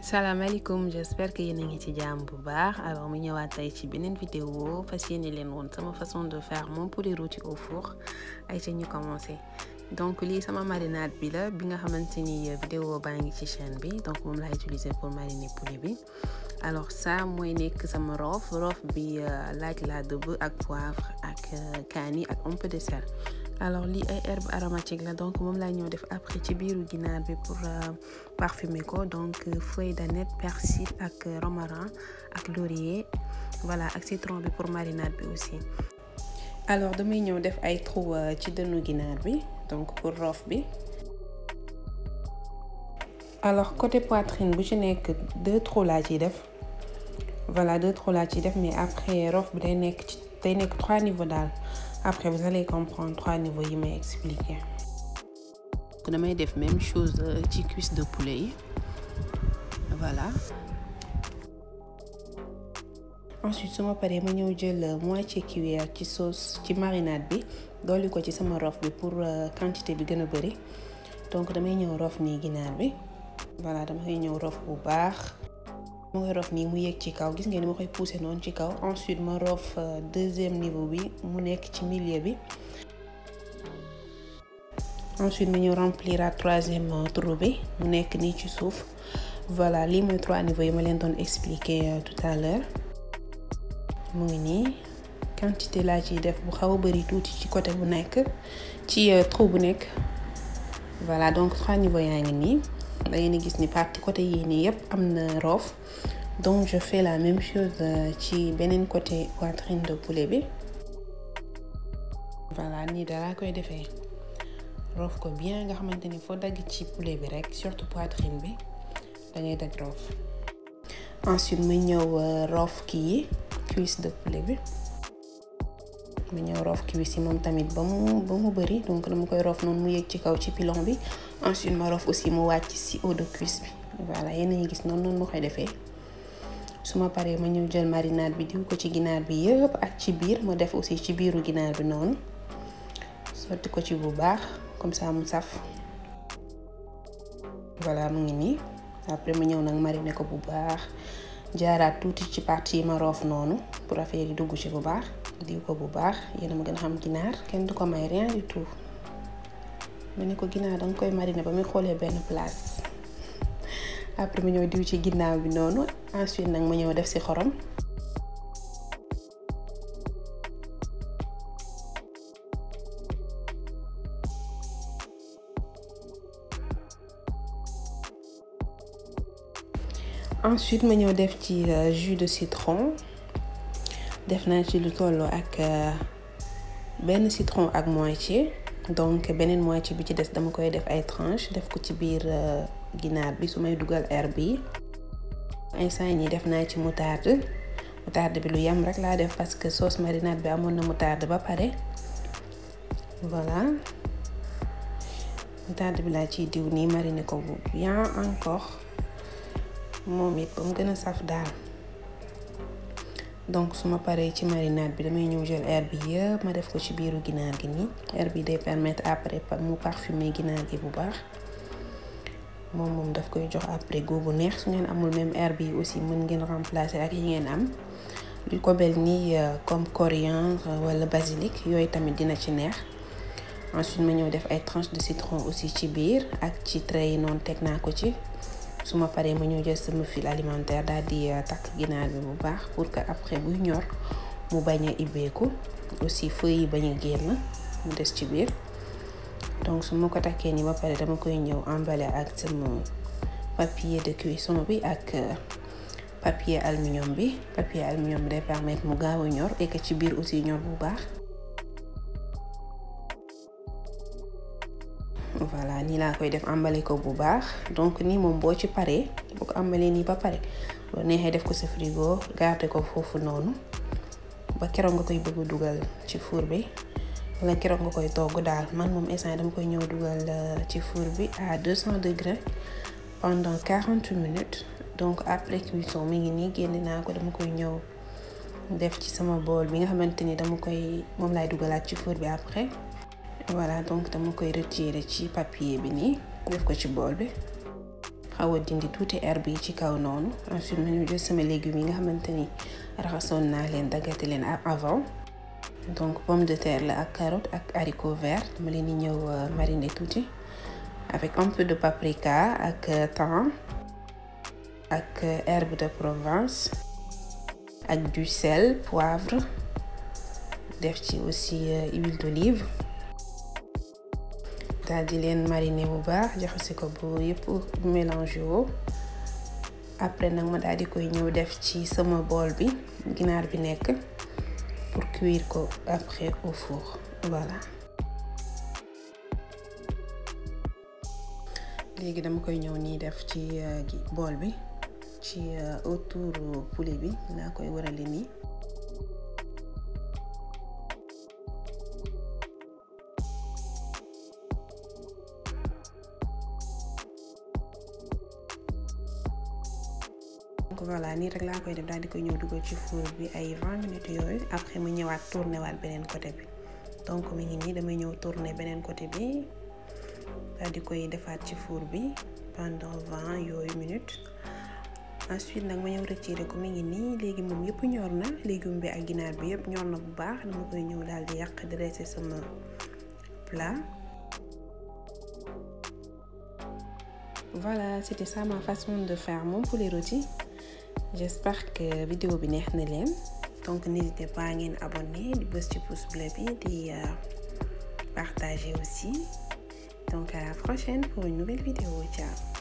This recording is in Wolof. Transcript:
salaamaaleykum j'espère que yéen a ngi ci jàmm bu baax alors mu ñëwaat tey ci beneen vidéo fas yéene leen woon sama façon de faire mon poulet rôti au four ay ca ñu commencé donc lii sama marinade bi la bi nga xamante ni vidéo baa ngi ci chaîne bi donc moom laa utiliser pour mariner poulet bi alors ça mooy nekk sama roof roof bi laaj laa dëbb ak poivre ak kaani ak un peu de sel alors lii ay herbes aromatiques la donc moom laa ñëw def après ci biiru ginaar bi pour parfumer ko donc feuille d'aneth persil ak romarin ak laurier voilà ak citron bi pour marinade bi aussi alors damay ñëw def ay trou ci dënnu ginaar bi donc pour roof bi alors côté poitrine bu ci nekk deux trous laa ciy def voilà deux trous laa ciy def mais après roof bi day nekk ci day nekk trois niveaux daal après vous allez comprendre trois niveaux yi may expliquer damay def même chose ci cuisse de poulet yi voilà ensuite su ma paree ma ñëw jël moitié cuillère ci sauce ci marinade bi dolli ko ci sama roof bi pour quantité bi gën a bëri donc damay ñëw roof nii ginaar bi voilà damay ñëw roof bu baax ma koy roof nii mu yéeg ci kaw gis ngeen ni ma koy pousser noonu ci kaw ensuite ma roof deuxième niveau bi mu nekk ci milieu bi ensuite ma ñëw remplir à troisième trou bi mu nekk nii ci suuf voilà lii mooy trois niveaux yi ma leen doon expliquer tout à l'heure mu ngi nii quantité laa ciy def bu xaw a bari tuuti ci côté bu nekk ci trou bu nekk voilà donc trois niveaux yaa ngi nii da ngeen gis ni partie côté yii nii yëpp am na roof donc je fais la même chose ci beneen côté poitrine de poulet bi voilà nii dalaa koy defee roof ko bien nga xamante ni foo dagg ci poulet bi rek surtout poitrine bi da ngay dagg roof ensuite ma ñëw roof kii yi cuisse de poulet bi ma ñëw roof cuisse yi moom tamit ba mu ba mu bëri donc dama koy roof noonu mu yëg ci kaw ci pilon bi ensuite ma roof aussi mu wàcc ci haut de cuisse bi voilà yéen a ngi gis noonu noonu ma koy defee su ma paree ma ñëw jël marinade bi diw ko ci ginaar bi yëpp ak ci biir ma def aussi ci biiru ginaar bi noonu sotti ko ci bu baax comme ça mu saf voilà mu ngi nii après ma ñëw nag mariner ko bu baax jaaraat tuuti ci partie yi ma roof noonu pour affaire yi dugg ci bu baax diw ko bu baax yéen a ma gën a xam ginaar kenn du ko may rien du tout ma ne ko ginaar danga koy mariner ba muy xoolee benn place après ma ñëw diw ci ginnaaw bi noonu ensuite nag ma ñëw def ci xorom ensuite ma ñëw def ci jus de citron def naa ci lu tolloo ak benn citron ak moitié donc beneen moitié bi ci des dama koy def ay tranches def ko ci biir ginaar bi su may dugal herbe yi instant yi def naa ci moutarde moutarde bi lu yam rek laa def parce que sauce marinade bi amoon na moutarde ba pare voilà moutarde bi laa ciy diw nii mariner ko bu bien encore moom it ba mu gën a saf daal donc su ma paree ci marinade bi damay ñëw jël herbe bi yëpp ma def ko ci biiru ginaar gi nii herbe bi day permettre après mu parfumer ginaar gi bu baax moom moom daf koy jox après goût bu neex su ngeen amul même herbe yi aussi mën ngeen remplacer ak yi ngeen am lu ko mel nii comme coriandre wala basilic yooyu tamit dina ci neex ensuite ma ñëw def ay tranches de citron aussi ci biir ak ci trait yi noonu teg naa ko ci su ma paree ma ñëw jël sama fil alimentaire daal di takk ginaar bi bu baax pour que après buy ñor mu bañ a ibbeeku aussi feuilles yi bañ a génn mu des ci biir donc su ma ko takkee ni ba pare dama koy ñëw emballer ak sama papier de cuisson bi ak papier aluminium bi papier aluminium bi day permettre mu gaaw a ñor et que ci biir aussi ñor bu baax voilà nii laa koy def emballé ko bu baax donc nii moom boo ci paree boo ko emballé nii ba pare boo neexee def ko sa frigo garder ko foofu noonu ba keroog nga koy bëgg a dugal ci four bi wala keroog nga koy togg daal man moom instant dama koy ñëw dugal ci four bi à 200 degrés pendant 40 minutes donc après cuisson mi ngi nii génne naa ko dama koy ñëw def ci sama bool bi nga xamante ni dama koy moom laay dugalaat ci four bi après voilà donc dama koy retirer ci papier bi nii def ko ci bool bi xaw a dindi tuuti herbe yi ci kaw noonu ensuite ma ñëw jël sama légumes yi nga xamante ni raxasoon naa leen daggate leen avant donc pomme de terre la ak carotte ak haricot vert dama leen di ñëw mariner tuuti avec un peu de paprika ak thym ak herbe de Provence ak du sel poivre def ci aussi huile d'olive daal di leen mariner bu baax jaxase ko bu yëpp mélange woo après nag ma daal di koy ñëw def ci sama bool bi ginaar bi nekk pour cuire ko après au four voilà léegi dama koy ñëw nii def ci bool bi ci autour poulet bi laa koy warale nii donc voilà nii rek laa koy def daal di koy ñëw dugal ci four bi ay 20 minutes yooyu après mu ñëwaat tourné waat beneen côté bi donc mi ngi nii damay ñëw tourné beneen côté bi daal di koy defaat ci four bi pendant 20 yooyu minutes ensuite nag ma ñëw retiré ko mi ngi nii léegi moom yëpp ñor na légume bi ak ginaar bi yëpp ñor na bu baax dama koy ñëw daal di yàq dressé sama plat voilà c'était ça ma façon de faire mon poulet rôti j'espère que vidéo bi neex na leen donc n'hésitez pas ngeen abonné di bës ci pouce bleu bi di partager aussi donc à la prochaine pour une nouvelle vidéo ciao